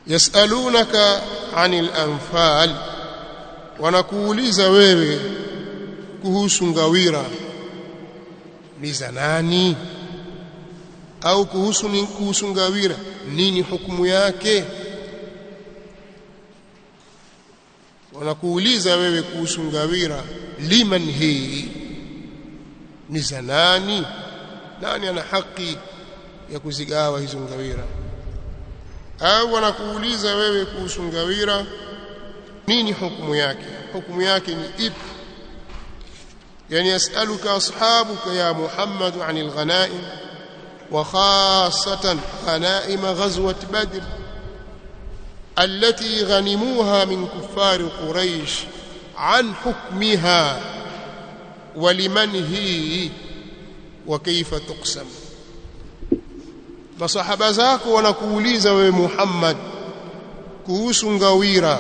yasalunaka anil anfal wanakuuliza wewe kuhusu ngawira ni za nani au kuhusu ni kuhusu ngawira nini hukumu yake wanakuuliza wewe kuhusu ngawira liman hii ni za nani nani ana haki ya kuzigawa hizo ngawira au wanakuuliza wewe kuhusu ngawira nini hukumu yake hukumu yake ni ipi yani yasaluka ashabuka ya Muhammad anil ghanaim wa khassatan ghanaim ghazwat badr التي غنموها من كفار قريش عن حكمها ولمن هي وكيف تقسم masahaba zako wanakuuliza wewe Muhammad kuhusu ngawira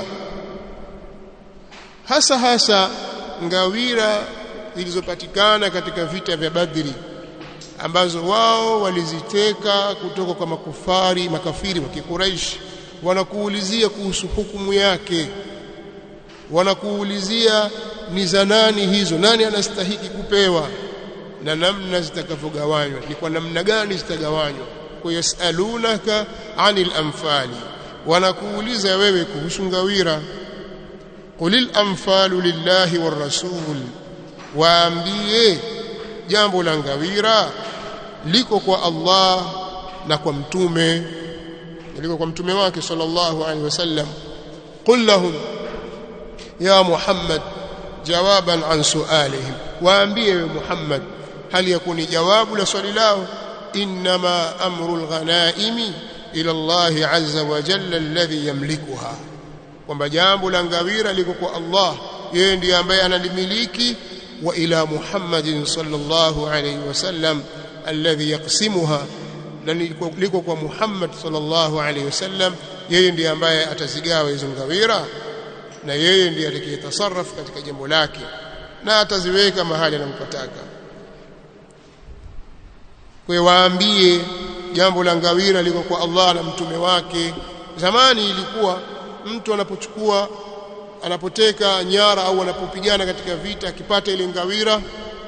hasa hasa ngawira zilizopatikana katika vita vya Badri ambazo wao waliziteka kutoka kwa makufari makafiri wa Kikuraish wanakuulizia kuhusu hukumu yake wanakuulizia ni za nani hizo nani anastahiki kupewa na namna zitakavyogawanywa ni kwa namna gani zitagawanywa kwa yasalunaka anil anfali wanakuuliza wewe kuhusu ngawira qulil anfalu lillahi war rasul waambie jambo la ngawira liko kwa Allah na kwa mtume liko kwa mtume wake sallallahu alaihi wasallam qul lahum ya muhammad jawaban an sualihim waambie we muhammad hali yakuni jawabu la swali lao inma amru alghanaimi ila Allah azza wa jalla alladhi yamlikuha kwamba jambo la ngawira liko kwa Allah yeye ndiye ambaye analimiliki wa ila Muhammadin sallallahu alayhi wasallam alladhi yaqsimuha na liko kwa Muhammad sallallahu alayhi wasallam yeye ndiye ambaye atazigawa hizo ngawira na yeye ndiye atakayetasarraf katika jambo lake na ataziweka mahali anapotaka kwa waambie jambo la ngawira liko kwa Allah na mtume wake zamani ilikuwa mtu anapochukua anapoteka nyara au anapopigana katika vita akipata ile ngawira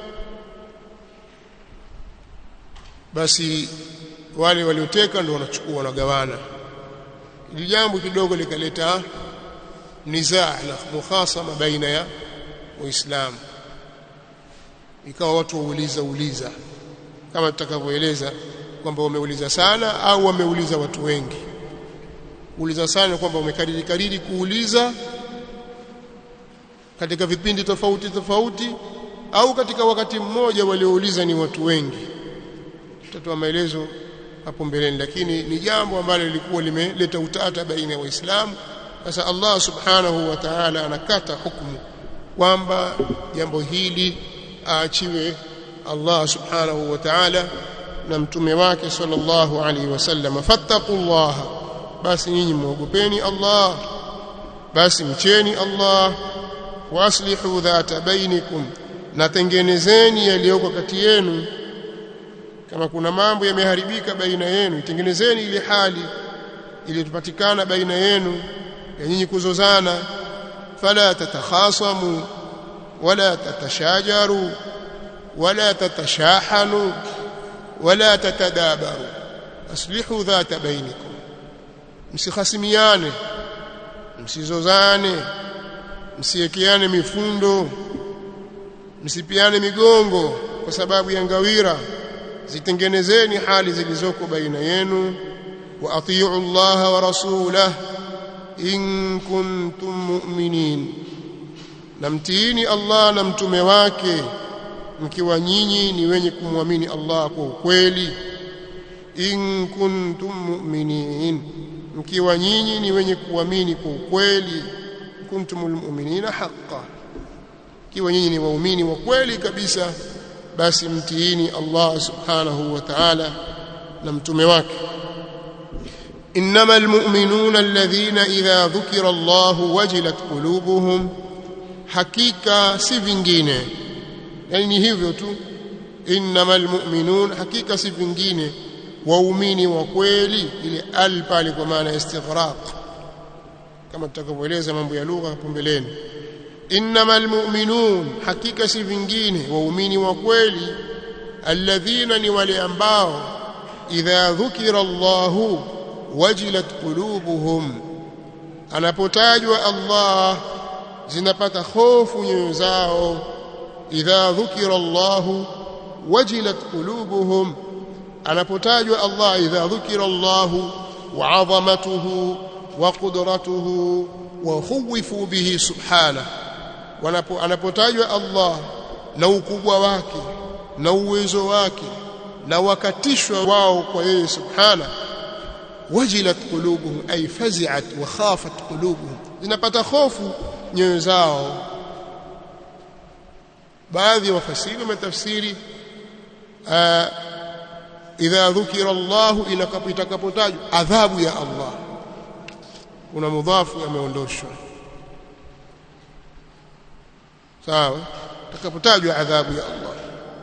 basi wale walioteka ndio wanachukua wanagawana ili jambo kidogo likaleta nizaa na mukhasama baina ya waislamu ikawa watu wauliza uliza kama tutakavyoeleza kwamba wameuliza sana au wameuliza watu wengi uliza sana kwamba wamekariri kariri kuuliza katika vipindi tofauti tofauti au katika wakati mmoja waliouliza ni watu wengi tutatoa maelezo hapo mbeleni lakini ni jambo ambalo lilikuwa limeleta utata baina ya waislamu sasa Allah subhanahu wa ta'ala anakata hukumu kwamba jambo hili aachiwe Allah subhanahu wa ta'ala na mtume wake sallallahu alaihi wasallam fattaqullaha basi nyinyi muogopeni Allah basi mcheni Allah waslihu dhata bainikum na tengenezeni yaliyoko kati yenu kama kuna mambo yameharibika baina yenu tengenezeni ile hali iliyopatikana baina yenu ya nyinyi kuzozana fala tatakhasamu wala tatashajaru wala tatashahanu wala tatadabaru aslihu dhata bainikum msikhasimiane msizozane msiekeane mifundo msipiane migongo kwa sababu ya ngawira zitengenezeni hali zilizoko baina yenu wa atiu Allah wa rasulah in kuntum mu'minin namtiini Allah na mtume wake mkiwa nyinyi ni wenye kumwamini Allah kwa ukweli in kuntum mu'minin mkiwa nyinyi ni wenye kuamini kwa ukweli kuntumul mu'minina haqqan kiwa nyinyi ni waumini wa kweli kabisa basi mtiini Allah subhanahu wa ta'ala na mtume wake innamal mu'minuna alladhina idha dhukira Allah wajilat qulubuhum hakika si vingine yani ni hivyo tu innamal mu'minun hakika si vingine waumini wa kweli ile al pale kwa maana istighraq kama tutakavyoeleza mambo ya lugha hapo mbeleni innamal mu'minun hakika si vingine waumini wa kweli alladhina ni wale ambao idha dhukira Allahu wajilat qulubuhum anapotajwa Allah zinapata hofu nyoyo zao idha dhukira Allahu wajilat qulubuhum anapotajwa Allah idha dhukira Allahu wa 'azamatuhu wa qudratuhu wa khuwifu bihi subhanahu wanapo anapotajwa Allah na ukubwa wake na uwezo wake na wakatishwa wao kwa yeye subhana wajilat qulubuhum ay fazi'at wa khafat qulubuhum zinapata hofu nyoyo zao baadhi ya wafasiri wametafsiri idha dhukira Allah itakapotajwa adhabu ya Allah kuna mudhafu yameondoshwa sawa takapotajwa adhabu ya Allah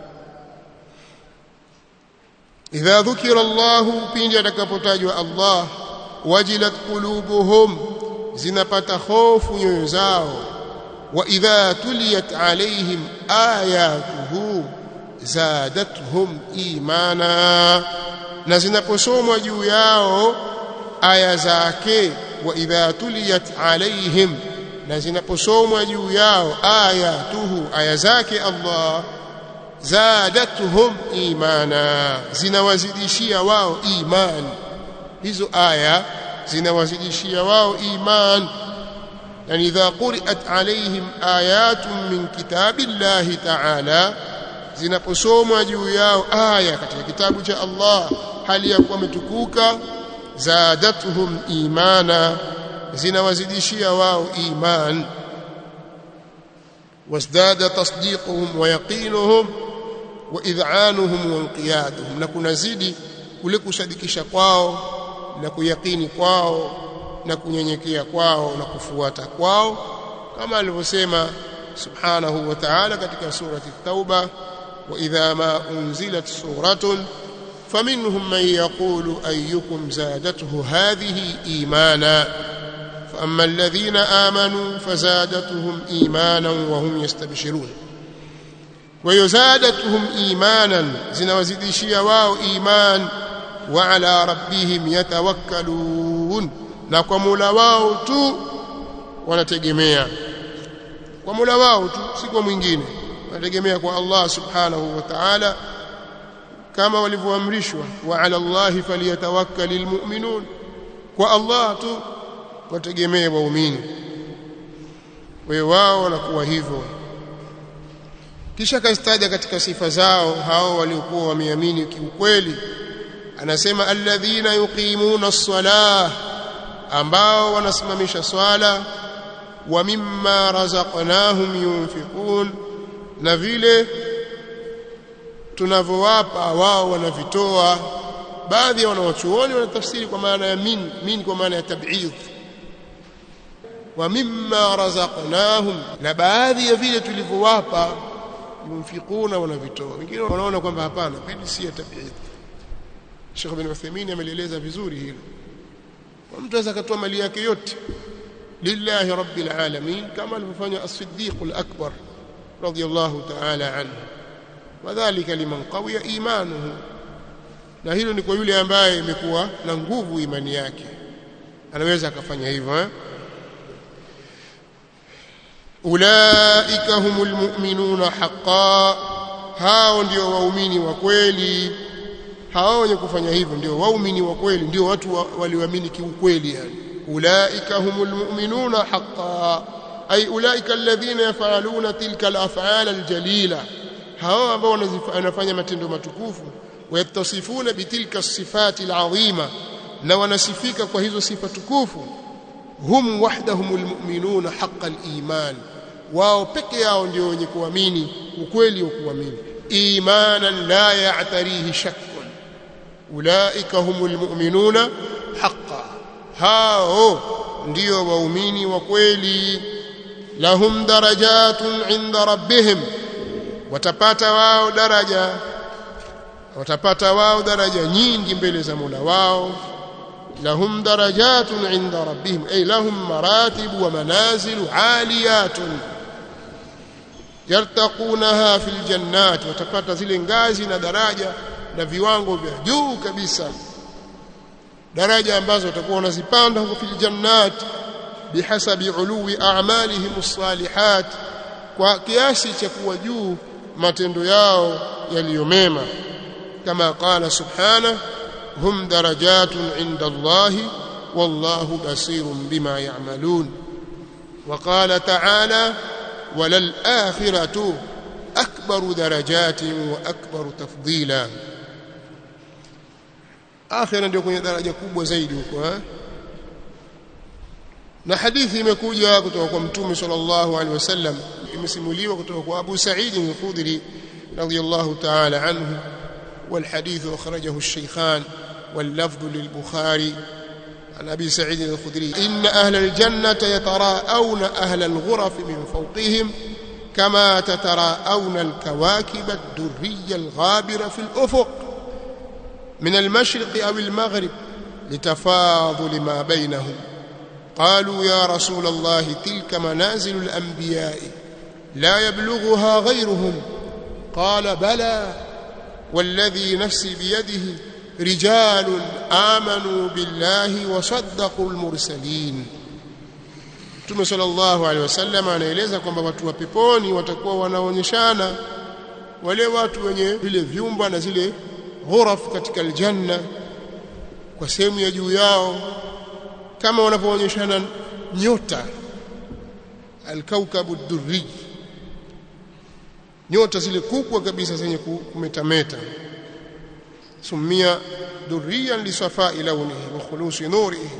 idha dhukira Allah pindi atakapotajwa Allah wajilat qulubuhum zinapata hofu nyoyo zao wa idha tuliyat alaihim ayatuhu zadatuhum imana na zinaposomwa juu yao aya zake wa idha tuliyat alaihim na zinaposomwa juu yao ayatuhu aya zake Allah zadatuhum imana zinawazidishia wao iman hizo aya zinawazidishia wao iman yani idha quri'at alaihim ayatun min kitabillahi ta'ala zinaposomwa juu yao aya katika kitabu cha Allah hali ya kuwa umetukuka zadatuhum imana zinawazidishia wao iman wasdada tasdiquhum wa yaqinuhum wa id'anuhum wa inqiyaduhum na kunazidi kule kusadikisha kwao na kuyakini kwao na kunyenyekea kwao na kufuata kwao kama alivyosema subhanahu wa ta'ala katika surati at-tauba wa idha ma unzilat suratun فمنهم من يقول أيكم زادته هذه إيمانا فأما الذين آمنوا فزادتهم إيمانا وهم يستبشرون ويزادتهم إيمانا زنوزدشي واو إيمان وعلى ربهم يتوكلون نقوم لواو تو wanategemea kwa Mola wao tu si kwa mwingine wanategemea kwa Allah subhanahu wa ta'ala kama walivyoamrishwa wa ala Allah falyatawakkalul mu'minun kwa Allah tu wategemee waumini wewe wao wanakuwa hivyo kisha kastaja katika sifa zao hao waliokuwa wameamini kiukweli anasema alladhina yuqimuna as-salah ambao wanasimamisha swala wa mimma razaqnahum yunfiqun na vile tunavyowapa wao wanavitoa baadhi ya wanawachuoni wanatafsiri kwa maana ya min min kwa maana ya tab'idh wa mimma razaqnahum na baadhi ya vile tulivyowapa yunfikuna wanavitoa wengine wanaona kwamba hapana bidi si ya tab'idh Sheikh bin Uthaymeen amelieleza vizuri hilo mtu anaweza kutoa mali yake yote lillahi rabbil alamin kama alivyofanya as-siddiq al-akbar radiyallahu ta'ala anhu wadhālika liman qawiya imanuhu na hilo ni kwa yule ambaye imekuwa na nguvu imani yake anaweza akafanya hivyo eh ulaika humul mu'minuna haqqan hao ndio waumini wa kweli hao wenye kufanya hivyo ndio waumini wa kweli ndio watu walioamini kiukweli yani ulaika humul mu'minuna haqqan ay ulaika alladhina yaf'aluna tilka al-af'al al-jalila hao ambao wanafanya matendo matukufu wayatasifuna bitilka sifati alazima na wanasifika kwa hizo sifa tukufu hum wahdahumul mu'minuna haqqal iman wao peke yao ndio wenye kuamini ukweli wa kuamini imanan la ya'tarihi shakkun ulaika humul mu'minuna haqqan hao ndio waumini wa kweli lahum darajatun 'inda rabbihim watapata wao daraja watapata wao daraja nyingi mbele za Mola wao lahum darajatun inda rabbihim ay lahum maratib wa manazil aliyatun yartaqunaha fil jannat watapata zile ngazi na daraja na viwango vya juu kabisa daraja ambazo watakuwa wanazipanda huko fil jannat bihasabi uluwi a'malihim as-salihat kwa kiasi cha kuwa juu matendo yao yaliyomema kama qala subhanahu hum darajatun inda Allah wallahu basirun bima ya'malun وقال تعالى وللآخرة أكبر درجات وأكبر تفضيلا آخرا ndio kwenye daraja kubwa zaidi huko eh na hadithi imekuja kutoka kwa mtume sallallahu alaihi wasallam imesimuliwa kutoka kwa Abu Sa'id al-Khudri radiyallahu ta'ala anhu والحديث أخرجه الشيخان واللفظ للبخاري عن أبي سعيد الخدري إن أهل الجنة يتراءون أهل الغرف من فوقهم كما تتراءون الكواكب الدرية الغابرة في الأفق من المشرق أو المغرب لتفاضل ما بينهم قالوا يا رسول الله تلك منازل الأنبياء لا يبلغها غيرهم قال بلى والذي نفسي بيده رجال آمنوا بالله وصدقوا المرسلين Mtume sallallahu alaihi wasallam anaeleza kwamba watu wa peponi watakuwa wanaonyeshana wale watu wenye vile vyumba na zile ghuraf katika aljanna kwa sehemu ya juu yao kama wanavyoonyeshana nyota alkaukabu durri nyota zile kubwa kabisa zenye kumetameta sumia durriyan lisafai launihi wa khulusi nurihi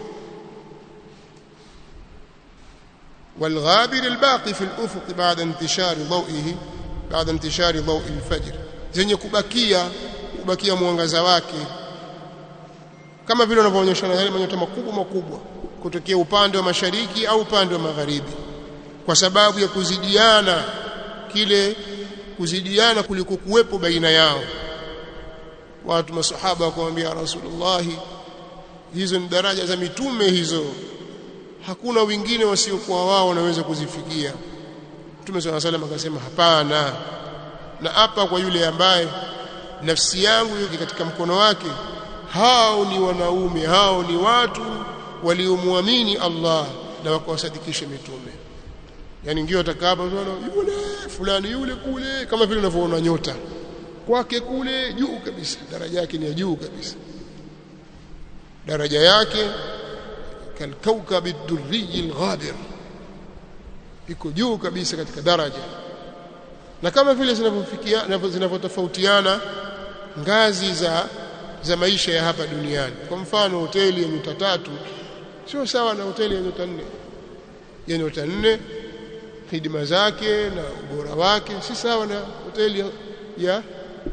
والغابر الباقي في الأفق بعد انتشار ضوئه بعد انتشار ضوء الفجر zenye kubakia kubakia mwangaza wake kama vile wanavyoonyeshana yale manyota makubwa makubwa kutokea upande wa mashariki au upande wa magharibi kwa sababu ya kuzidiana kile kuzidiana kuliko kuwepo baina yao watu masahaba wakamwambia Rasulullah hizo ni daraja za mitume hizo hakuna wengine wasiokuwa wao wanaweza kuzifikia Mtume swalla salam akasema hapana na hapa kwa yule ambaye nafsi yangu yuko katika mkono wake hao ni wanaume hao ni watu waliomwamini Allah na wakawasadikisha mitume yani ndio atakapa yule fulani yule kule kama vile unavyoona nyota kwake kule juu kabisa daraja yake ni ya juu kabisa daraja yake kalkaukab ad-durri al-ghabir iko juu kabisa katika daraja na kama vile zinavyofikia zinavyotofautiana ngazi za za maisha ya hapa duniani kwa mfano hoteli ya nyota tatu sio sawa na hoteli ya nyota nne ya nyota nne huduma zake na ubora wake si sawa na hoteli ya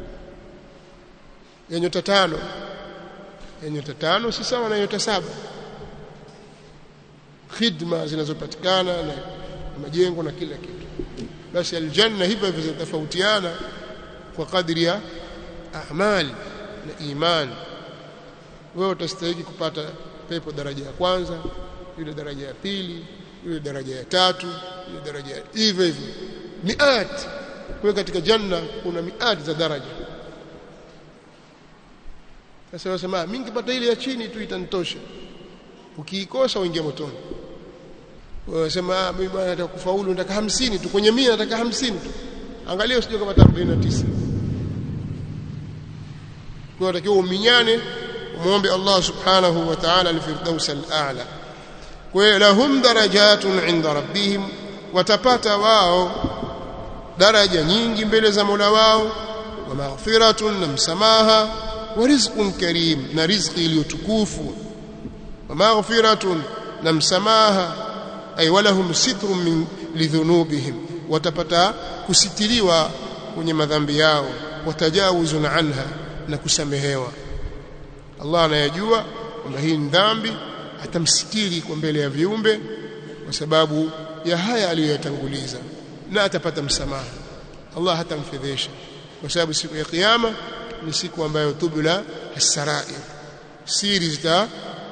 ya nyota tano ya nyota tano si sawa na nyota saba khidma zinazopatikana na majengo na kila kitu basi aljanna hivyo hivyo zinatofautiana kwa kadri ya amali na imani wewe utastahili kupata pepo daraja ya kwanza yule daraja ya pili yule daraja ya tatu yule daraja ya hivyo hivyo miat kwa katika janna kuna miat za daraja sasa wasema mimi nikipata ile ya chini tu itanitosha ukiikosa uingia motoni wasema mimi bwana nataka kufaulu nataka 50 tu kwenye 100 nataka 50 tu angalia usije kama 49 kwa unatakiwa uminyane umuombe Allah subhanahu wa ta'ala al-firdaus al-a'la kwa lahum darajatun 'inda rabbihim watapata wao daraja nyingi mbele za Mola wao wa maghfiratun na msamaha wa rizqun karim na riziki iliyotukufu wa maghfiratun na msamaha ay walahum sitrun min lidhunubihim watapata kusitiriwa kwenye madhambi yao watajawuzun anha na kusamehewa Allah anayajua kwamba hii ni dhambi atamsitiri kwa mbele ya viumbe kwa sababu ya haya aliyoyatanguliza na atapata msamaha Allah hatamfedhesha kwa sababu siku ya kiyama ni siku ambayo tubla hasarair siri zita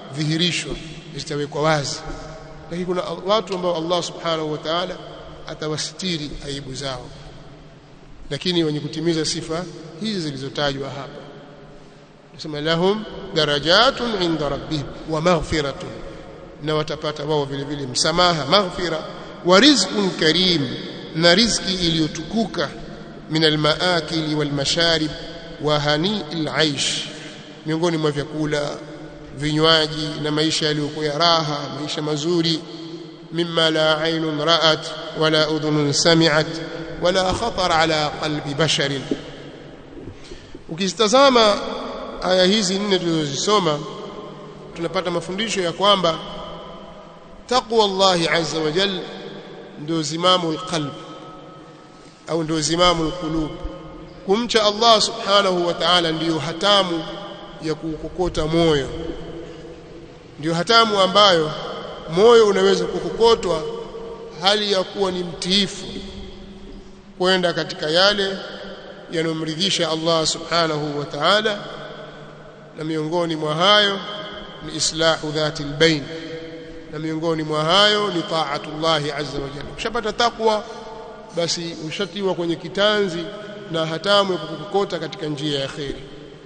zitadhihirishwa zitawekwa wazi lakini kuna watu ambao Allah subhanahu wa ta'ala atawasitiri aibu zao lakini wenye kutimiza sifa hizi zilizotajwa hapa nasema lahum darajatun inda rabbihim wa maghfiratun na watapata wao vile vile msamaha maghfira wa rizqun karim na riziki iliyotukuka min almaakili walmasharib wa hani'il aish miongoni mwa vyakula vinywaji na maisha yaliyokuwa ya raha maisha mazuri mimma la aynun ra'at wala udhunun sami'at wala khatar ala qalbi basharin ukizitazama aya hizi nne tulizozisoma tunapata mafundisho ya kwamba taqwa Allah azza wa jalla ndio zimamu alqalb au ndio zimamu alqulub kumcha Allah subhanahu wa ta'ala ndiyo hatamu ya kukokota moyo ndiyo hatamu ambayo moyo unaweza kukokotwa hali ya kuwa ni mtiifu kwenda katika yale yanomridhisha Allah subhanahu wa ta'ala na miongoni mwa hayo ni islahu dhati albayn na miongoni mwa hayo ni taatullah azza wa jalla ukishapata takwa basi ushatiwa kwenye kitanzi na hatamu ya kukokota katika njia ya kheri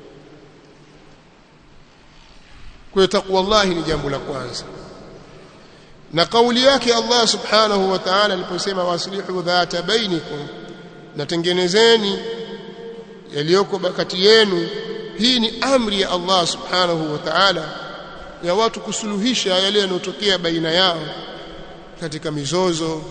kwa takwa Allah ni jambo la kwanza na kauli yake Allah subhanahu wa ta'ala aliposema waslihu dhata bainikum natengenezeni yaliyoko kati yenu hii ni amri ya Allah subhanahu wa ta'ala ya watu kusuluhisha yale yanayotokea baina yao katika mizozo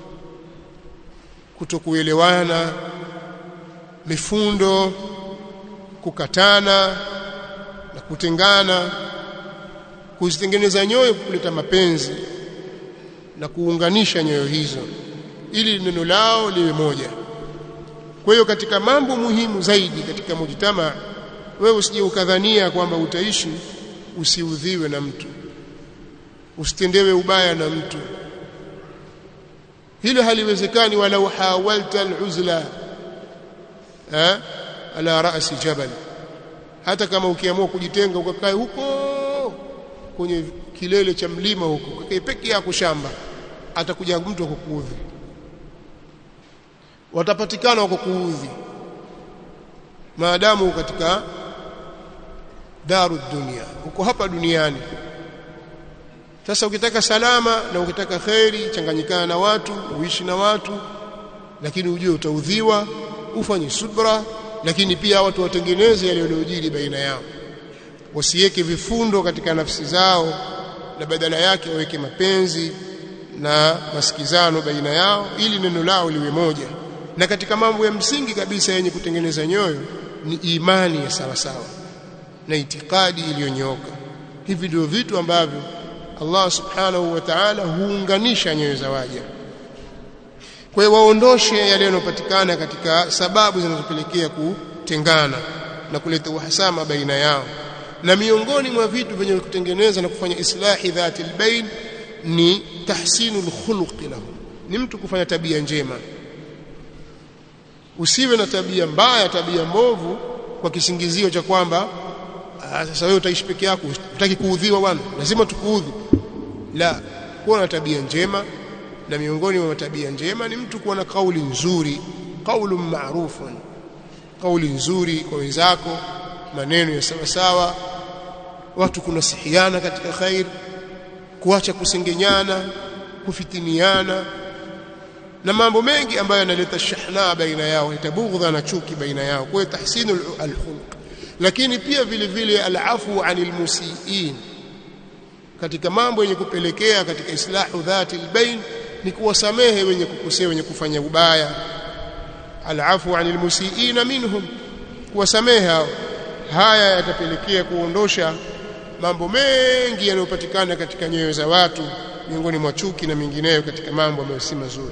kutokuelewana mifundo kukatana na kutengana kuzitengeneza nyoyo kuleta mapenzi na kuunganisha nyoyo hizo ili neno lao liwe moja kwa hiyo katika mambo muhimu zaidi katika mujtama wewe usije ukadhania kwamba utaishi usiudhiwe na mtu usitendewe ubaya na mtu hilo haliwezekani wala hawalta aluzla eh ala rasi jabal hata kama ukiamua kujitenga ukakae huko kwenye kilele cha mlima huko ukakae peke yako shamba atakuja mtu akukuudhi watapatikana wako kuudhi maadamu katika daru dunia uko hapa duniani sasa ukitaka salama na ukitaka kheri changanyikana na watu uishi na watu lakini ujue utaudhiwa ufanye subra lakini pia watu watengeneze yale yanayojiri baina yao wasiweke vifundo katika nafsi zao na badala yake waweke mapenzi na masikizano baina yao ili neno lao liwe moja na katika mambo ya msingi kabisa yenye kutengeneza nyoyo ni imani ya sawa sawa na itikadi iliyonyooka hivi ndio vitu ambavyo Allah subhanahu wa ta'ala huunganisha nyoyo za waja kwa hiyo waondoshe yale yanayopatikana katika sababu zinazopelekea kutengana na kuleta uhasama baina yao na miongoni mwa vitu vyenye kutengeneza na kufanya islahi dhati albayn ni tahsinul khuluqi lahu ni mtu kufanya tabia njema usiwe na tabia mbaya tabia mbovu kwa kisingizio cha kwamba sasa wewe utaishi peke yako utaki kuudhiwa bwana lazima tukuudhi la kuwa na tabia njema na miongoni mwa tabia njema ni mtu kuwa na kauli nzuri kaulu maarufun kauli nzuri kwa wenzako maneno ya sawa sawa watu kunasihiana katika khair kuacha kusengenyana kufitiniana na mambo mengi ambayo yanaleta shahna baina yao itabughdha na chuki baina yao kwa hiyo tahsinul alkhuluq lakini pia vile vile alafu anil musiin katika mambo yenye kupelekea katika islahu dhati albayn ni kuwasamehe wenye kukosea wenye kufanya ubaya alafu anil musiin minhum kuwasamehe hao haya yatapelekea kuondosha mambo mengi yanayopatikana katika nyoyo za watu miongoni mwa chuki na mengineyo katika mambo ambayo si mazuri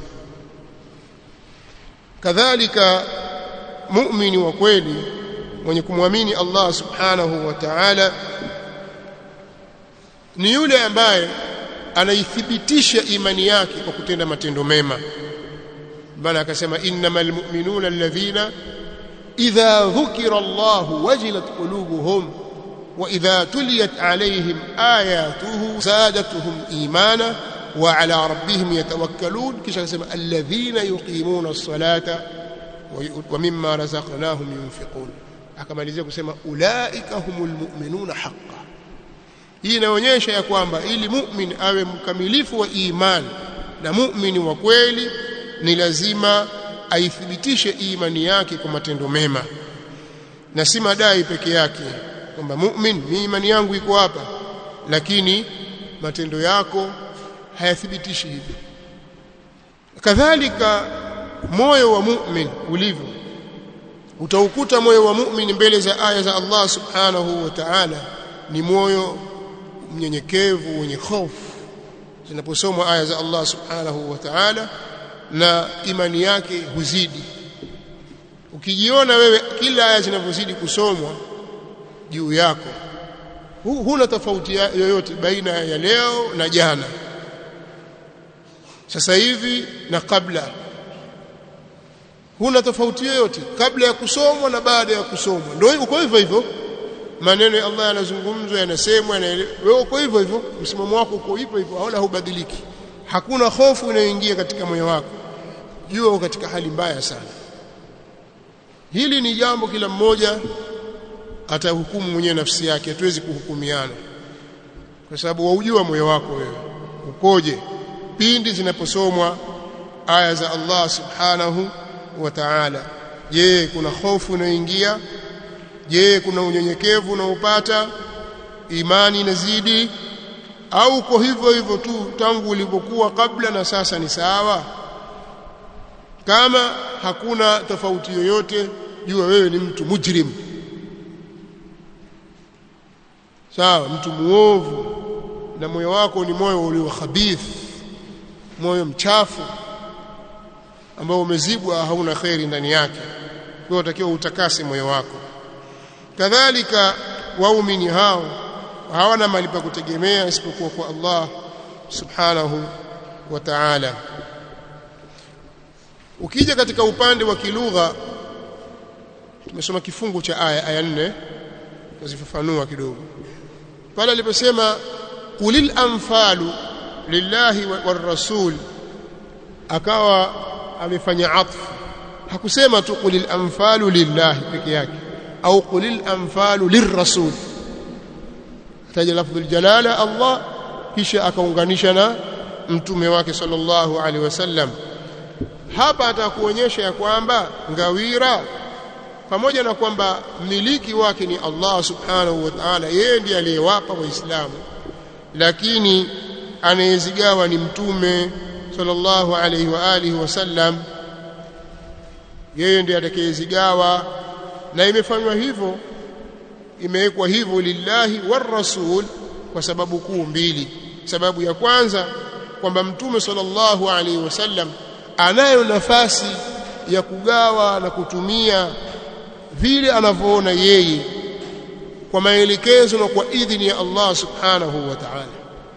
kadhalika muumini wa kweli mwenye kumwamini Allah subhanahu wa ta'ala ni yule ambaye anaithibitisha imani yake kwa kutenda matendo mema bana akasema innamal mu'minuna alladhina idha dhukira Allah wajilat qulubuhum wa idha tuliyat alaihim ayatuhu zadatuhum imana wa ala rabbihim yatawakkalun kisha akasema alladhina yuqimuna as-salata wa mimma razaqnahum yunfiqun akamalizia kusema ulaika humul mu'minuna haqqan hii inaonyesha ya kwamba ili mu'min awe mkamilifu wa imani na mu'mini wa kweli ni lazima aithibitishe imani yake kwa matendo mema na si madai peke yake kwamba mu'min ni imani yangu iko hapa lakini matendo yako hayathibitishi hivyo kadhalika moyo wa mu'min ulivyo utaukuta moyo wa mu'min mbele za aya za Allah subhanahu wa ta'ala ni moyo mnyenyekevu wenye hofu zinaposomwa aya za Allah subhanahu wa ta'ala na imani yake huzidi ukijiona wewe kila aya zinavyozidi kusomwa juu yako huna tofauti yoyote baina ya leo na jana sasa hivi na kabla huna tofauti yoyote kabla ya kusomwa na baada ya kusomwa ndio uko hivyo hivyo maneno ya Allah yanazungumzwa yanasemwa wewe uko hivyo hivyo msimamo wako uko hivyo hivyo hauna hubadiliki hakuna hofu inayoingia katika moyo wako jua uko katika hali mbaya sana hili ni jambo kila mmoja atahukumu mwenyewe nafsi yake hatuwezi kuhukumiana kwa sababu waujua moyo wako wewe ukoje pindi zinaposomwa aya za Allah subhanahu wa ta'ala je kuna hofu inayoingia je kuna unyenyekevu unaopata imani inazidi au uko hivyo hivyo tu tangu ulipokuwa kabla na sasa ni sawa kama hakuna tofauti yoyote jua wewe ni mtu mujrim sawa mtu muovu na moyo wako ni moyo ulio khabith moyo mchafu ambao umezibwa hauna khairi ndani yake kwa utakiwa utakase moyo wako kadhalika waumini hao hawana mali pa kutegemea isipokuwa kwa Allah subhanahu wa ta'ala ukija katika upande wa kilugha tumesoma kifungu cha aya aya 4 tuzifafanua kidogo pale aliposema qulil anfalu lillahi war rasul akawa amefanya atfu hakusema tu qulil anfalu lillahi peke yake au qulil anfalu lirrasul taja lafdhul jalala Allah kisha akaunganisha na mtume wake sallallahu alaihi wasallam hapa atakuonyesha ya kwamba ngawira pamoja na kwamba miliki wake ni Allah subhanahu wa ta'ala yeye ndiye aliyewapa waislamu lakini anayezigawa ni mtume sallallahu alaihi wa alihi wasallam yeye ndiye atakayezigawa na imefanywa hivyo imewekwa hivyo lillahi war rasul kwa sababu kuu mbili sababu ya kwanza kwamba mtume sallallahu alaihi wasallam anayo nafasi ya kugawa na kutumia vile anavyoona yeye kwa maelekezo na kwa idhini ya Allah subhanahu wa ta'ala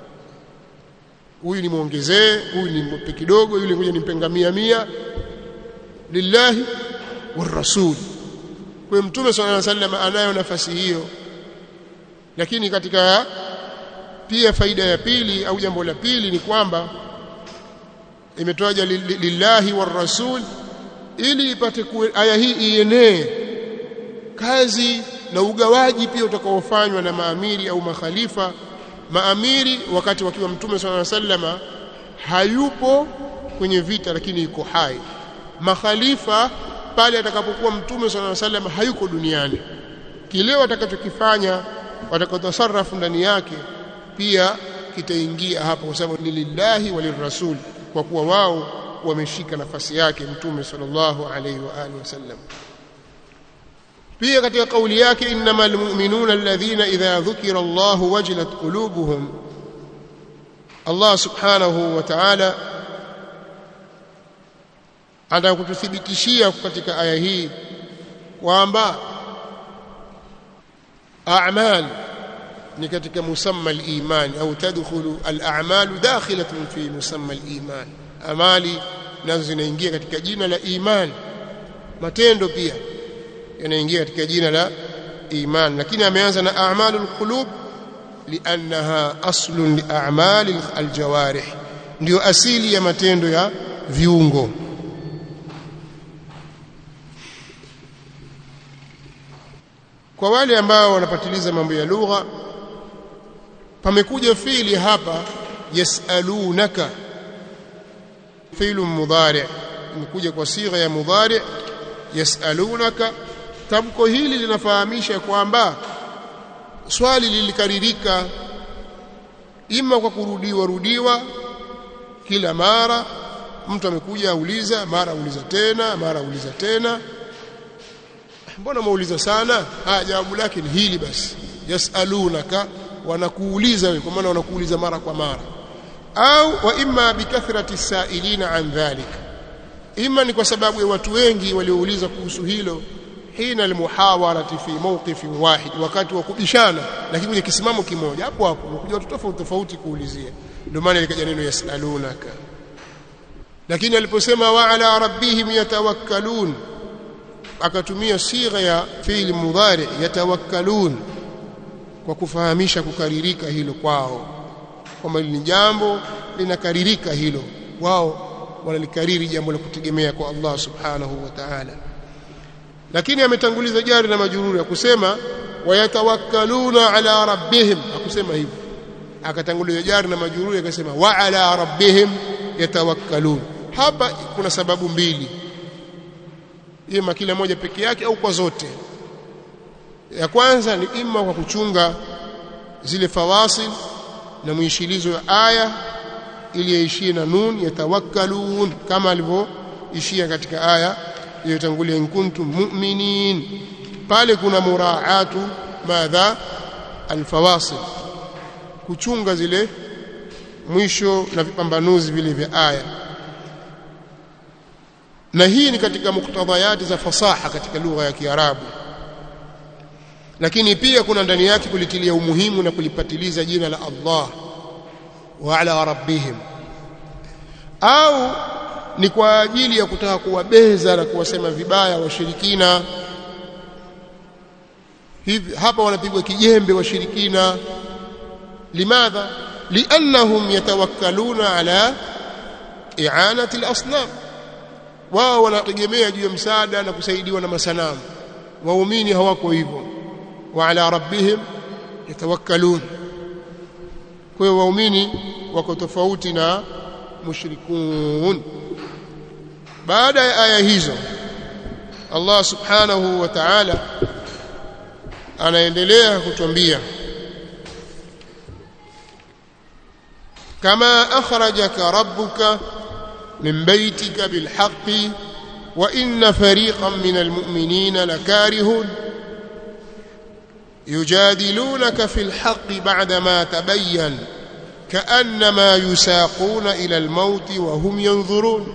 huyu nimuongezee huyu nimpe kidogo yule ngoja nimpenga mia mia lillahi war rasul kwa mtume sallallahu alaihi wasallam anayo nafasi hiyo lakini katika pia faida ya pili au jambo la pili ni kwamba imetoaja lillahi war rasul ili ipate aya hii ienee kazi na ugawaji pia utakaofanywa na maamiri au makhalifa maamiri wakati wakiwa mtume sallallahu alaihi wasallam hayupo kwenye vita lakini yuko hai makhalifa pale atakapokuwa mtume sallallahu alaihi wasallam hayuko duniani kile watakachokifanya watakatasarrafu ndani yake pia kitaingia hapo kwa sababu ni lillahi walirrasul kwa kuwa wao wameshika nafasi yake mtume sallallahu alaihi wa alihi wasallam pia katika kauli yake innamal mu'minuna alladhina idha dhukira Allah wajilat qulubuhum Allah subhanahu wa ta'ala atakututhibitishia katika aya hii kwamba a'mal ni katika musamma al-iman au tadkhulu al-a'malu dakhilatun fi musamma al-iman amali nazo zinaingia katika jina la iman matendo pia yanaingia katika jina la iman lakini ameanza na a'malul qulub liannaha aslun li a'mal aljawarih ndio asili ya matendo ya viungo kwa wale ambao wanapatiliza mambo ya lugha pamekuja fiili hapa yasalunaka fiilu mudhari imekuja kwa sigha ya mudhari yasalunaka tamko hili linafahamisha kwamba swali lilikaririka ima kwa kurudiwa rudiwa kila mara mtu amekuja auliza mara auliza tena mara auliza tena mbona mauliza sana haya jawabu lake ni hili basi yasalunaka wanakuuliza wewe kwa maana wanakuuliza mara kwa mara au wa imma bikathrati sailina an dhalik ima ni kwa sababu ya watu wengi waliouliza kuhusu hilo hina almuhawarati fi mawqifin wahid wakati wa kubishana lakini kwenye kisimamo kimoja hapo hapo wanakuja watu tofauti tofauti kuulizia ndio maana likaja neno yasalunaka lakini aliposema wa ala rabbihim yatawakkalun akatumia sigha ya fi'li mudhari yatawakkalun kwa kufahamisha kukaririka hilo kwao kwamba ni jambo linakaririka hilo wao wanalikariri jambo la kutegemea kwa Allah subhanahu wa ta'ala lakini ametanguliza jari na majururi akusema wayatawakkaluna ala rabbihim akusema hivyo akatanguliza jari na majururi akasema wa ala rabbihim yatawakkalun hapa kuna sababu mbili ima kila moja peke yake au kwa zote ya kwanza ni ima kwa kuchunga zile fawasil na mwishilizo ya aya ili yaishie na nun yatawakkalun kama alivyoishia katika aya iliyotangulia in kuntum mu'minin pale kuna muraatu madha alfawasil kuchunga zile mwisho na vipambanuzi vile vya aya na hii ni katika muktadhayati za fasaha katika lugha ya Kiarabu lakini pia kuna ndani yake kulitilia umuhimu na kulipatiliza jina la Allah wa ala rabbihim au ni kwa ajili ya kutaka kuwabeza na kuwasema vibaya washirikina hivi hapa wanapigwa kijembe washirikina limadha liannahum yatawakkaluna ala i'anati al-asnam wao wanategemea juu ya msaada na kusaidiwa na masanamu waumini hawako hivyo wa ala rabbihim yatawakkalun kwa hiyo waumini wako tofauti na mushrikun baada ya aya hizo Allah subhanahu wa ta'ala anaendelea kutuambia kama akhrajaka rabbuka min baytika bilhaqqi wa inna fariqan min almu'minina lakarihun يجادلونك في الحق بعدما تبين كأنما يساقون إلى الموت وهم ينظرون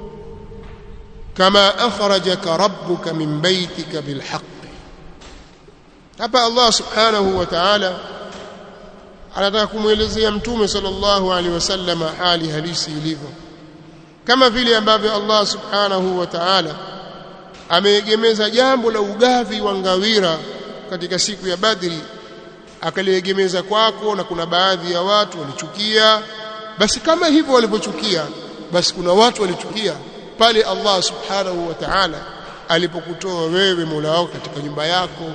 كما أخرجك ربك من بيتك بالحق hapa Allah subhanahu wa ta'ala anataka kumwelezea mtume sallallahu alaihi wasallam hali halisi ilivyo kama vile ambavyo Allah subhanahu wa ta'ala ameegemeza jambo la ugavi wa ngawira katika siku ya Badri akaliegemeza kwako na kuna baadhi ya watu walichukia basi kama hivyo walivyochukia basi kuna watu walichukia pale Allah subhanahu wa ta'ala alipokutoa wewe Mola wako katika nyumba yako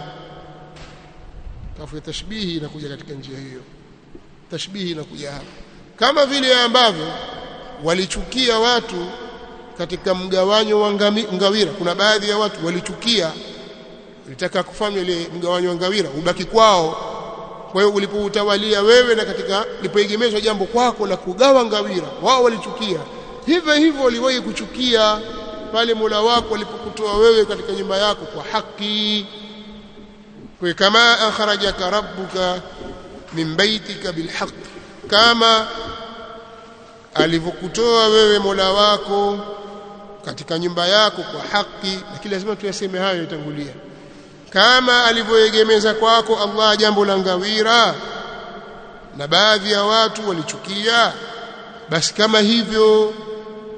tafu tashbihi inakuja katika njia hiyo tashbihi inakuja hapa kama vile ambavyo walichukia watu katika mgawanyo wa ngawira kuna baadhi ya watu walichukia walitaka kufanya ile mgawanyo wa ngawira ubaki kwao kwa hiyo ulipoutawalia wewe na katika lipoegemezwa jambo kwako la kugawa ngawira wao walichukia hivyo hivyo waliwahi kuchukia pale Mola wako alipokutoa wewe katika nyumba yako kwa haki kwa kama akhrajaka rabbuka min baitika bilhaq kama alivyokutoa wewe Mola wako katika nyumba yako kwa haki lakini lazima tuyaseme hayo yatangulia kama alivyoegemeza kwako Allah jambo la ngawira na baadhi ya watu walichukia basi kama hivyo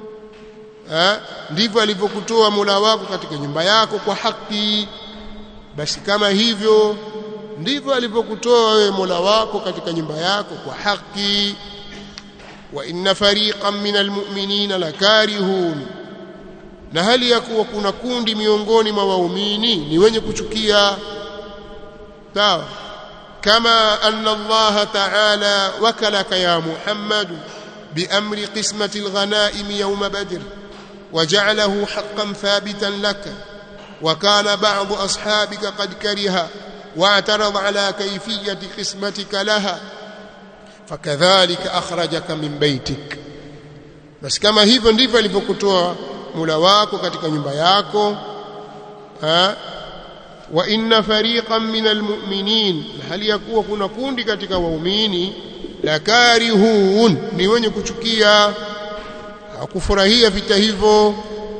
ha, ndivyo alivyokutoa Mola wako katika nyumba yako kwa haki basi kama hivyo ndivyo alivyokutoa wewe Mola wako katika nyumba yako kwa haki wa inna fariqan minal mu'minina lakarihun na hali ya kuwa kuna kundi miongoni mwa waumini ni wenye kuchukia sawa kama anna Allah ta'ala wakalaka ya Muhammad بأمر قسمة الغنائم يوم بدر وجعله حقا ثابتا لك وكان بعض أصحابك قد كره واعترض على كيفية قسمتك لها فكذلك أخرجك من بيتك بس كما hivyo ndivyo alivyokutoa mula wako katika nyumba yako ha wa inna fariqan minal mu'minin hali yakuwa kuna kundi katika waumini la karihun ni wenye kuchukia hakufurahia vita hivyo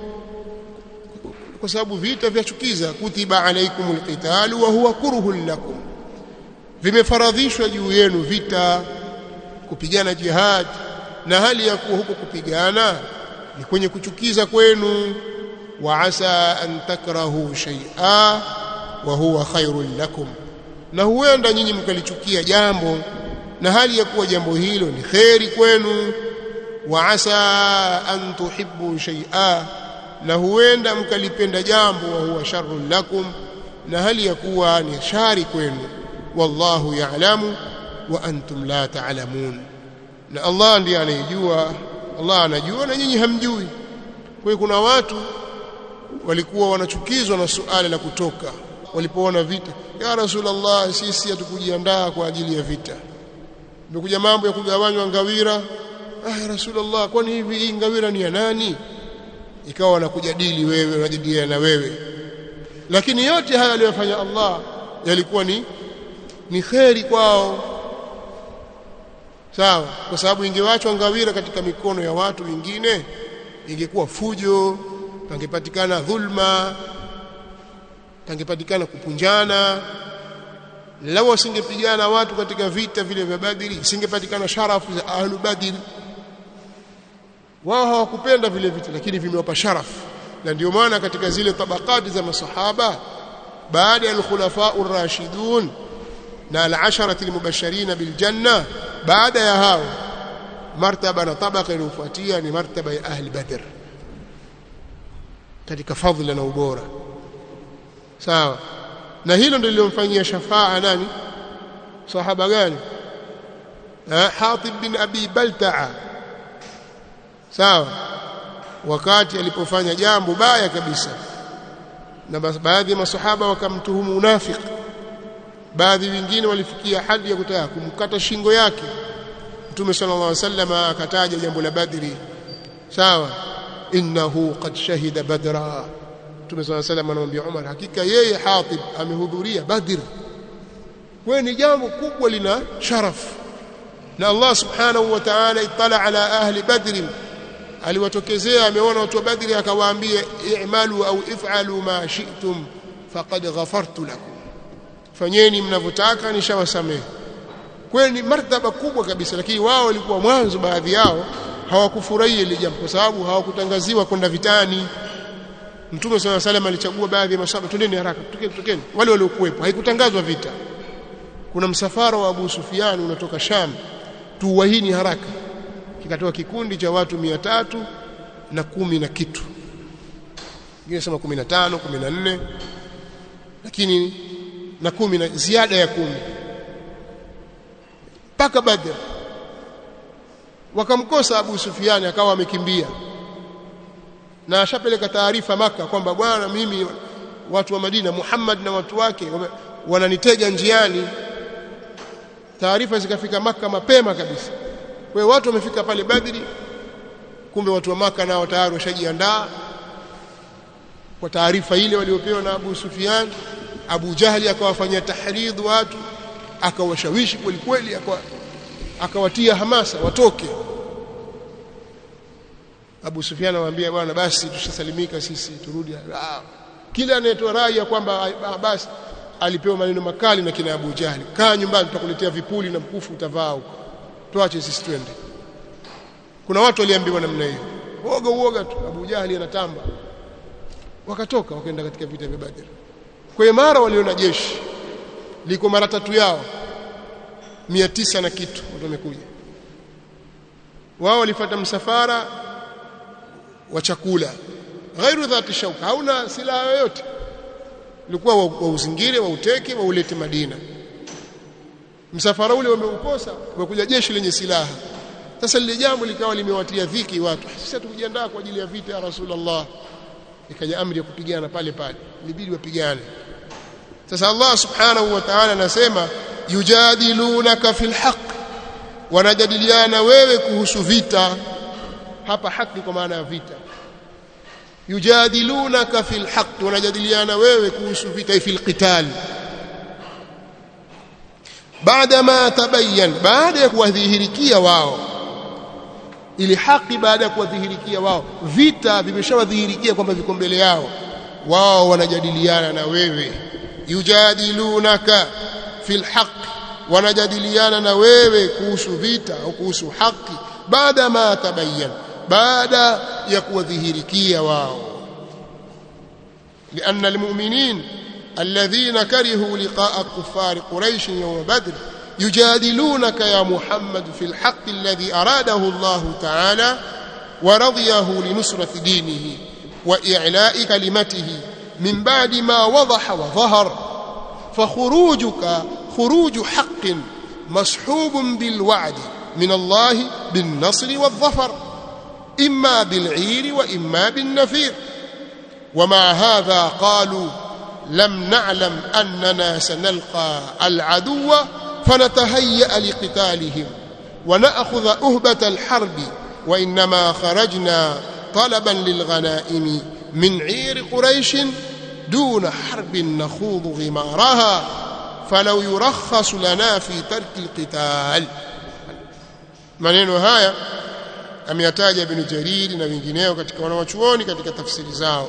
kwa sababu vita vyachukiza kutiba alaikumul qitalu wa huwa kurhun lakum vimefaradhishwa juu yenu vita kupigana jihad na hali ya kuwa huko kupigana ni kwenye kuchukiza kwenu wa asa an takrahu shay'a wa huwa khairul lakum na huenda nyinyi mkalichukia jambo na hali ya kuwa jambo hilo ni kheri kwenu wa asa an tuhibbu shay'a na huenda mkalipenda jambo wa huwa sharrun lakum na hali ya kuwa ni shari kwenu wallahu ya'lamu wa antum la ta'lamun na Allah ndiye anayejua Allah anajua na nyinyi hamjui kwa hiyo kuna watu walikuwa wanachukizwa na suala la kutoka walipoona vita ya rasulullah sisi hatukujiandaa kwa ajili ya vita imekuja mambo ya kugawanywa ngawira ah ya rasulullah kwani hivi hii ngawira ni ya nani ikawa wanakujadili wewe wanajadiliana na wewe lakini yote haya aliyofanya Allah yalikuwa ni ni kheri kwao sawa kwa sababu ingewachwa ngawira katika mikono ya watu wengine ingekuwa fujo pangepatikana dhulma pangepatikana kupunjana lao wasingepigana watu katika vita vile vya Badri isingepatikana sharafu za ahlu Badri wao hawakupenda vile vita lakini vimewapa sharafu na ndio maana katika zile tabakati za masahaba baada ya al-khulafa ar-rashidun na al-asharati al-mubashirin bil janna baada ya hao martaba na tabaka iliyofuatia ni martaba ya ahli badr katika fadhila na ubora sawa na hilo ndilo lilomfanyia shafaa nani sahaba gani Hatib bin Abi Balta'a sawa wakati alipofanya jambo baya kabisa na baadhi ya masahaba wakamtuhumu unafiki baadhi wengine walifikia hadi ya kutaka kumkata shingo yake Mtume sallallahu alaihi wasallam akataja jambo la Badri sawa innahu qad shahida badra Mtume sallallahu alaihi wasallam anamwambia Umar hakika yeye Hatib amehudhuria Badr kwa ni jambo kubwa lina sharaf na Allah subhanahu wa ta'ala itala ala ahli Badr aliwatokezea ameona watu wa Badri akawaambia i'malu au if'alu ma shi'tum faqad ghafartu lakum fanyeni mnavyotaka nishawasamehe kwani martaba kubwa kabisa lakini wao walikuwa mwanzo baadhi yao hawakufurahia ile jambo kwa sababu hawakutangaziwa kwenda vitani Mtume swalla salam alichagua baadhi ya masahaba twendeni haraka tukeni tukeni wale waliokuwepo haikutangazwa vita kuna msafara wa Abu Sufyan unatoka Sham tuwahini haraka kikatoa kikundi cha watu mia tatu na kumi na kitu wengine sema 15 14 lakini na kumi na ziada ya kumi mpaka Badr wakamkosa Abu Sufyan akawa amekimbia na ashapeleka taarifa maka kwamba bwana mimi watu wa Madina Muhammad na watu wake wananitega njiani taarifa zikafika maka mapema kabisa kwa watu wamefika pale Badri kumbe watu wa maka nao tayari washajiandaa kwa taarifa ile waliopewa na Abu Sufyan Abu Jahli akawafanyia tahridh watu akawashawishi kweli kweli akawatia hamasa watoke Abu Sufyan anamwambia bwana basi tushasalimika sisi turudi kila anayetoa rai ya kwamba basi alipewa maneno makali na kina Abu Jahli kaa nyumbani tutakuletea vipuli na mkufu utavaa huko tuache sisi twende kuna watu waliambiwa namna hiyo uoga uoga tu Abu Jahli anatamba wakatoka wakaenda katika vita vya Badr kwa hiyo mara waliona jeshi liko mara tatu yao mia tisa na kitu watu wamekuja wao walifuata msafara wa chakula ghairu dhati shauka hauna silaha yoyote ilikuwa wa, wa uzingire wa uteke wa ulete Madina msafara ule wameukosa umekuja jeshi lenye silaha sasa lile jambo likawa limewatia dhiki watu sisi tukujiandaa kwa ajili ya vita ya Rasulullah ikaja amri ya kupigana pale pale ilibidi wapigane sasa Allah subhanahu wa ta'ala anasema yujadilunaka fil haqq wanajadiliana wewe kuhusu vita hapa haki kwa maana ya vita yujadilunaka fil haqq wanajadiliana wewe kuhusu vita fil qital baada ma tabayyan baada ya kuwadhihirikia wao ili haki baada ya kuwadhihirikia wao vita vimeshawadhihirikia kwamba viko mbele yao wao wanajadiliana na wewe yujadilunaka fil haqq wanajadiliana na wewe kuhusu vita au kuhusu haki baada ma tabayyan baada ya kuwadhihirikia wao لأن المؤمنين الذين كرهوا لقاء كفار قريش يوم بدر يجادلونك يا محمد في الحق الذي أراده الله تعالى ورضيه لنصرة دينه وإعلاء كلمته من بعد ما وضح وظهر فخروجك خروج حق مصحوب بالوعد من الله بالنصر والظفر إما بالعير وإما بالنفير ومع هذا قالوا لم نعلم أننا سنلقى العدو فنتهيأ لقتالهم ونأخذ أهبة الحرب وإنما خرجنا طلبا للغنائم من عير قريش دون حرب نخوض غمارها فلو يرخص لنا في ترك القتال maneno haya ameyataja Ibn Jarir na wengineo katika wanawachuoni katika tafsiri zao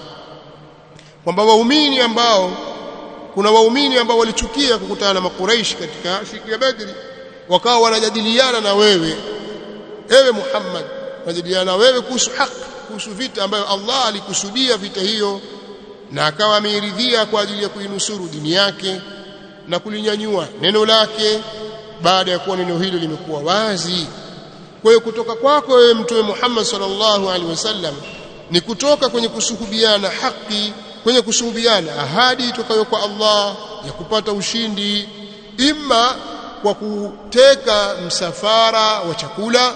kwamba waumini ambao kuna waumini ambao walichukia kukutana na makuraishi katika siku ya Badri wakawa wanajadiliana na wewe ewe Muhammad wanajadiliana na wewe kuhusu haki kuhusu vita ambayo Allah alikusudia vita hiyo na akawa ameiridhia kwa ajili ya kuinusuru dini yake na kulinyanyua neno lake baada ya kuwa neno hilo limekuwa wazi kwa hiyo kutoka kwako wewe mtume Muhammad sallallahu alaihi wasallam ni kutoka kwenye kusuhubiana haki kwenye kusuhubiana ahadi itokayo kwa Allah ya kupata ushindi imma kwa kuteka msafara wa chakula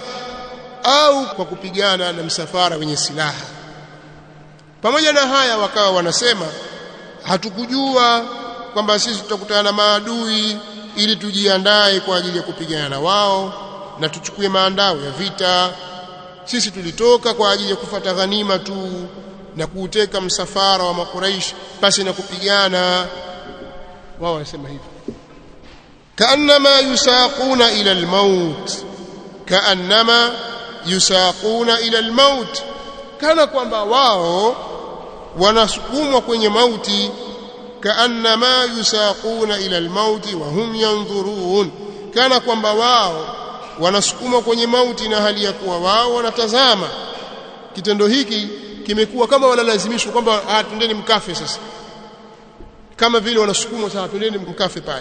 au kwa kupigana na msafara wenye silaha pamoja na haya wakawa wanasema hatukujua kwamba sisi tutakutana na maadui ili tujiandae kwa ajili ya kupigana na wao na tuchukue maandao ya vita sisi tulitoka kwa ajili ya kufata ghanima tu na kuuteka msafara wa makuraish pasi na kupigana wao wanasema hivyo kaannama yusaquna ila almaut kaannama yusaquna ila almaut kana kwamba wao wanasukumwa kwenye mauti kaannama yusaquna ila almauti wa hum yanzurun kana kwamba wao wanasukumwa kwenye mauti na hali ya kuwa wao wanatazama kitendo hiki kimekuwa kama wanalazimishwa kwamba ah twendeni mkafe sasa kama vile wanasukumwa sasa twendeni mkafe pale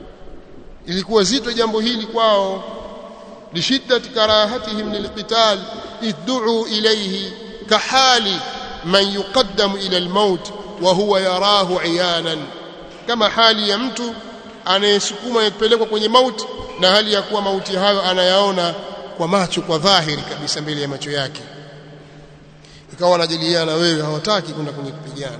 ilikuwa zito jambo hili kwao lishiddati karahatihim lilqital id'u ilayhi kahali man yuqaddamu ila almaut wa huwa yarahu iyanan kama hali ya mtu anayesukuma kupelekwa kwenye mauti na hali ya kuwa mauti hayo anayaona kwa macho kwa dhahiri kabisa mbele ya macho yake ikawa wanajadiliana wewe hawataki kwenda kwenye kupigana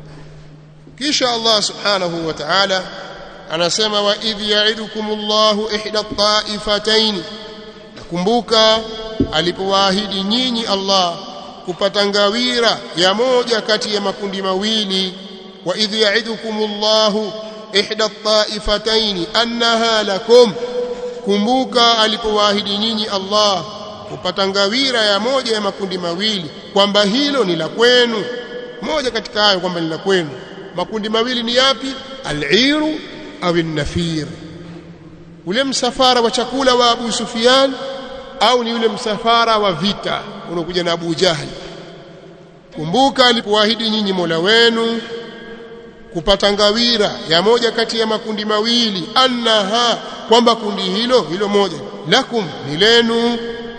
kisha Allah subhanahu wa ta'ala anasema wa idh ya'idukumullahu ihda at-ta'ifatayn nakumbuka alipowaahidi nyinyi Allah kupata ngawira ya moja kati ya makundi mawili wa idh ya'idukumullahu ihda at-ta'ifatayn annaha lakum kumbuka alipowaahidi nyinyi Allah kupata ngawira ya moja ya makundi mawili kwamba hilo ni la kwenu moja katika hayo kwamba ni la kwenu makundi mawili ni yapi al-iru au an-nafir ule msafara wa chakula wa Abu Sufyan au ni ule msafara wa vita unaokuja na Abu Jahal kumbuka alipowaahidi nyinyi Mola wenu kupata ngawira ya moja kati ya makundi mawili annaha kwamba kundi hilo hilo moja lakum ni lenu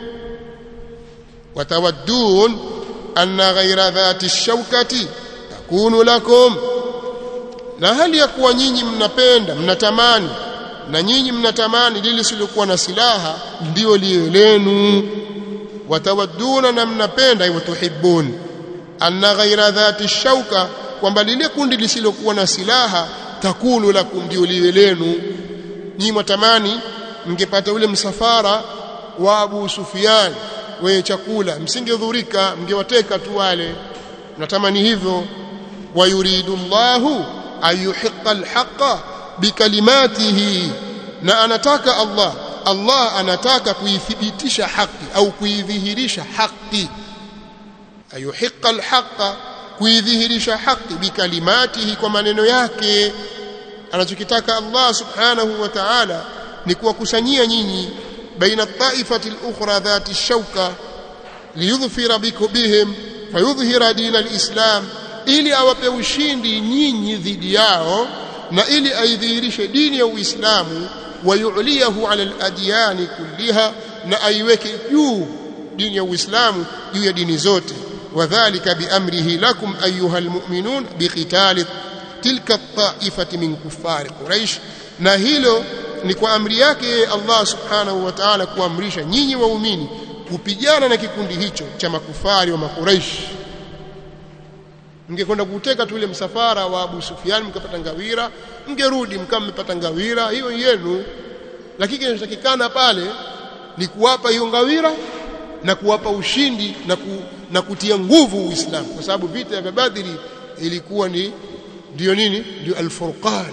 watawaddun anna ghaira dhati shaukati takunu lakum na hali ya kuwa nyinyi mnapenda mnatamani na nyinyi mnatamani lile lisilokuwa na silaha ndio liwe lenu watawadduna na mnapenda hivyo tuhibbun anna ghaira dhati shauka kwamba lile kundi lisilokuwa na silaha takunu lakum ndio liwe lenu nyinyi mwatamani mngepata ule msafara wa Abu Sufyan wenye chakula msingedhurika mngewateka tu wale natamani hivyo wayuridu Allahu ayuhiqa alhaqa bikalimatihi na anataka Allah Allah anataka kuithibitisha haki au kuidhihirisha haki ayuhiqa alhaqa kuidhihirisha haki bikalimatihi kwa maneno yake anachokitaka Allah subhanahu wa ta'ala ni kuwakusanyia nyinyi baina taifati al-ukhra dhati shauka liyudhfira bihim fayudhhira din al-islam ili awape ushindi nyinyi dhidi yao na ili aidhihirishe dini ya Uislamu wayuliyahu ala al-adyan kulliha na aiweke juu dini ya Uislamu juu ya dini zote wadhālika biamrihi lakum ayyuha almu'minun biqitali tilka at-ta'ifati min kuffari quraish na hilo ni kwa amri yake Allah subhanahu wa ta'ala kuamrisha nyinyi waumini kupigana na kikundi hicho cha makufari wa makuraish mngekwenda kuteka tu ile msafara wa Abu Sufyan mkapata ngawira mngerudi mkama mmepata ngawira hiyo yenu lakini kinachotakikana pale ni kuwapa hiyo ngawira na kuwapa ushindi na, ku, na kutia nguvu Uislamu kwa sababu vita vya Badri ilikuwa ni ndio nini ndio al-Furqan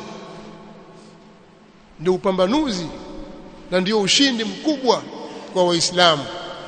ndio upambanuzi na ndio ushindi mkubwa kwa waislamu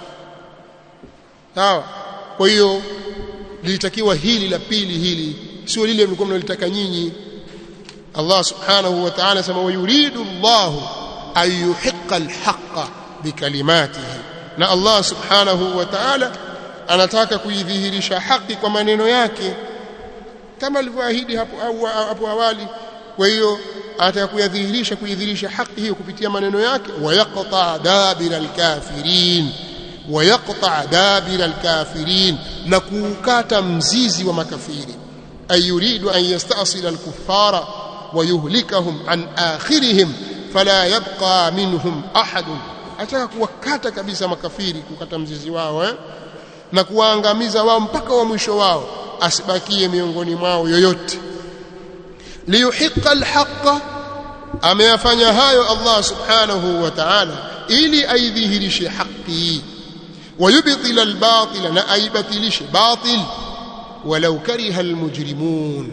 sawa kwa hiyo lilitakiwa hili la pili hili sio lile mlikuwa mnalitaka nyinyi Allah subhanahu wa ta'ala sema wayuridu Allah ayuhiqa alhaqa bikalimatihi na Allah subhanahu wa ta'ala anataka kuidhihirisha haki kwa maneno yake kama alivyoahidi hapo hapo awali kwa hiyo anataka kuyadhihirisha kuidhihirisha haki hiyo kupitia maneno yake wayaqta dabira alkafirin wayaqta dabira alkafirin na kuukata mzizi wa makafiri ayuridu an yastasila alkuffara wayuhlikahum an akhirihim fala yabqa minhum ahad ataka kuwakata kabisa makafiri kukata mzizi wao eh? na kuwaangamiza wao mpaka wa mwisho wao asibakie miongoni mwao yoyote liyuhiqa alhaqa ameyafanya hayo Allah subhanahu wa ta'ala ili aidhihirishe haki wayubtila albatila na aibatilishe batil walau kariha almujrimun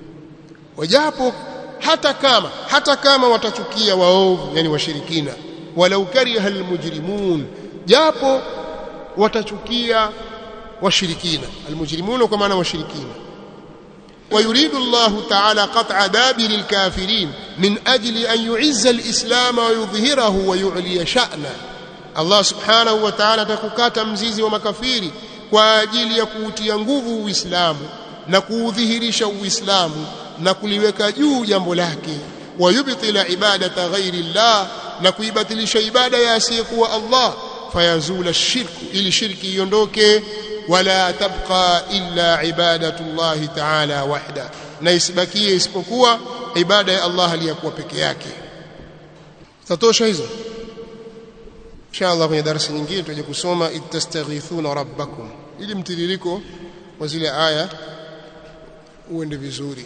wajapo hata kama hata kama watachukia waovu yani washirikina walau kariha almujrimun japo watachukia washirikina almujrimuna kwa maana washirikina ويريد الله تعالى قطع دابر الكافرين من أجل أن يعز الإسلام ويظهره ويعلي شأنه الله سبحانه وتعالى تكukata mzizi wa makafiri kwa ajili ya kuutia nguvu Uislamu na kuudhihirisha Uislamu na kuliweka juu jambo lake wayubtila ibadata ghairi Allah na kuibatilisha ibada ya asiyekuwa Allah fayazula shirku ili shirki iondoke wala tabqa illa ibadatu Allah ta'ala wahda na isibakie isipokuwa ibada ya Allah aliyakuwa peke yake tatosha hizo inshallah kwenye darasa nyingine tutaje kusoma ittastaghithuna rabbakum ili mtiririko wa zile aya uende vizuri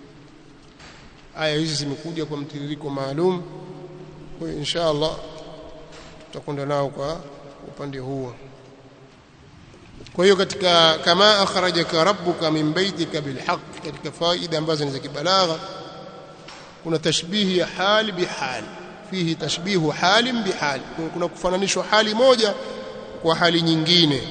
aya hizi zimekuja kwa mtiririko maalum kwa hiyo inshallah tutakwenda nao kwa upande huo kwa hiyo katika kama akhrajaka rabbuka min baitika bilhaq katika faida ambazo ni za kibalagha kuna tashbihi ya hali bihali fihi tashbihu halin bihali kuna kufananishwa hali moja kwa hali nyingine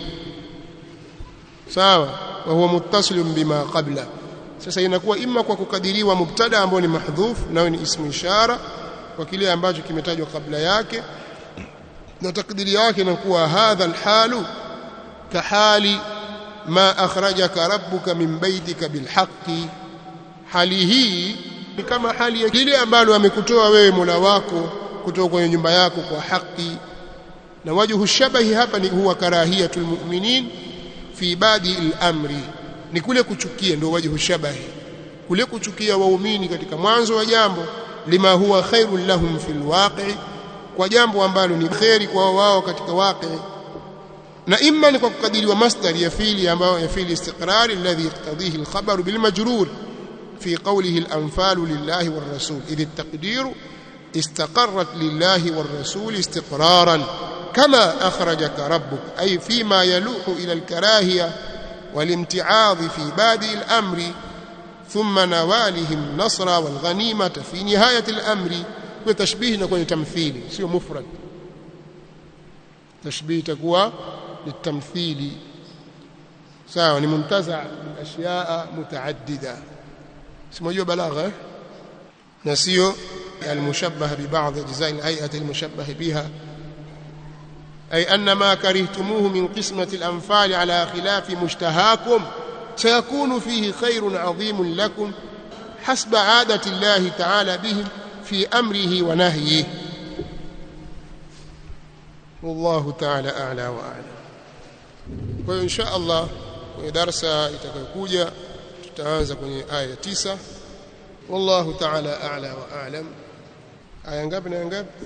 sawa wa huwa muttasilun bima qabla sasa inakuwa imma kwa kukadiriwa mubtada ambao ni mahdhuf nao ni ismu ishara kwa kile ambacho kimetajwa kabla yake na takdiri yake inakuwa hadha alhalu kahali ma akhrajaka rabbuka min baitika bilhaqqi hali hii ni kama hali ya lile ambalo amekutoa wewe Mola wako kutoka kwenye nyumba yako kwa haki na wajhu shabahi hapa ni huwa karahiyatul mu'minin fi badi al-amri ni kule kuchukia ndio wajhu shabahi kule kuchukia waumini katika mwanzo wa jambo lima huwa khairul lahum fil waqi kwa jambo ambalo ni khairi kwa wao katika waqi na imma ni kwa kukadiriwa masdar ya fili ambayo ya fili istiqrar alladhi yaqtadihi al-khabar bil majrur في قوله الأنفال لله والرسول إذ التقدير استقرت لله والرسول استقرارا كما أخرجك ربك أي فيما يلوح إلى الكراهية والامتعاض في بادئ الأمر ثم نوالهم النصر والغنيمة في نهاية الأمر وتشبيه نكون تمثيلي سيو مفرد تشبيه تكوى للتمثيل سواء منتزع من أشياء متعددة simojua balagha eh? na sio almushabbah bi ba'd ajza' al-hay'ati almushabbah biha ay anna ma karihtumuhu min qismati al-anfal ala khilafi mushtahakum sayakunu fihi khayrun 'adhimun lakum hasba 'adati Allah ta'ala bihim fi amrihi wa nahyihi والله تعالى أعلى وأعلم وإن شاء الله kwenye darasa itakayokuja tutaanza kwenye aya tisa wallahu ta'ala a'la wa a'lam aya ngapi na ngapi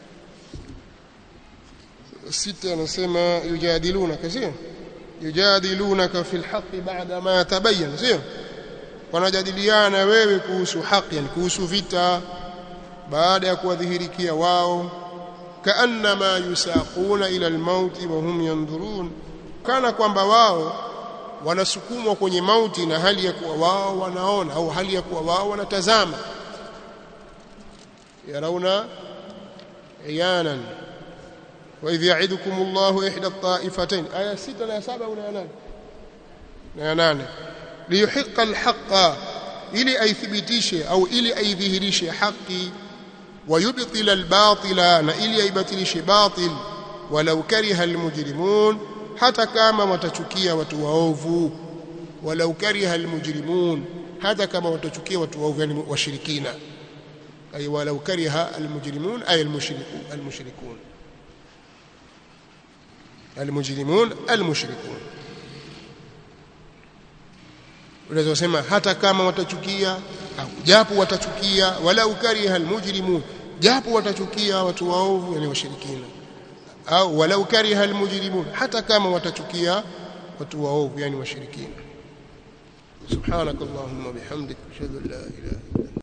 sita anasema yujadilunaka sio yujadilunaka fil haqqi ba'da ma tabayyana sio wanajadiliana wewe kuhusu haki yani kuhusu vita baada ya kuwadhihirikia wao kaannama yusaquna ila almauti wa hum yanzurun kana kwamba wao wanasukumwa kwenye mauti na hali ya kuwa wao wanaona au hali ya kuwa wao wanatazama yarauna iyanan wa idh ya'idukum Allahu ihda at-ta'ifatayn aya 6 na 7 au na 8 liyuhiqqa al-haqqa ili aithibitishe au ili aidhihirishe haki ويبطل الباطل na ili aibatilishe batil walau kariha almujrimun hata kama watachukia watu waovu walau kariha almujrimun hata kama watachukia watu waovu yani washirikina ay walau kariha almujrimun ay almushrikun almushrikun almujrimun almushrikun unaweza kusema hata kama watachukia au japo watachukia walau kariha almujrimun japo watachukia watu waovu yani washirikina au walau kariha almujrimun hata kama watachukia watu waovu yani washirikina subhanakallahumma bihamdika ashhadu an la ilaha illa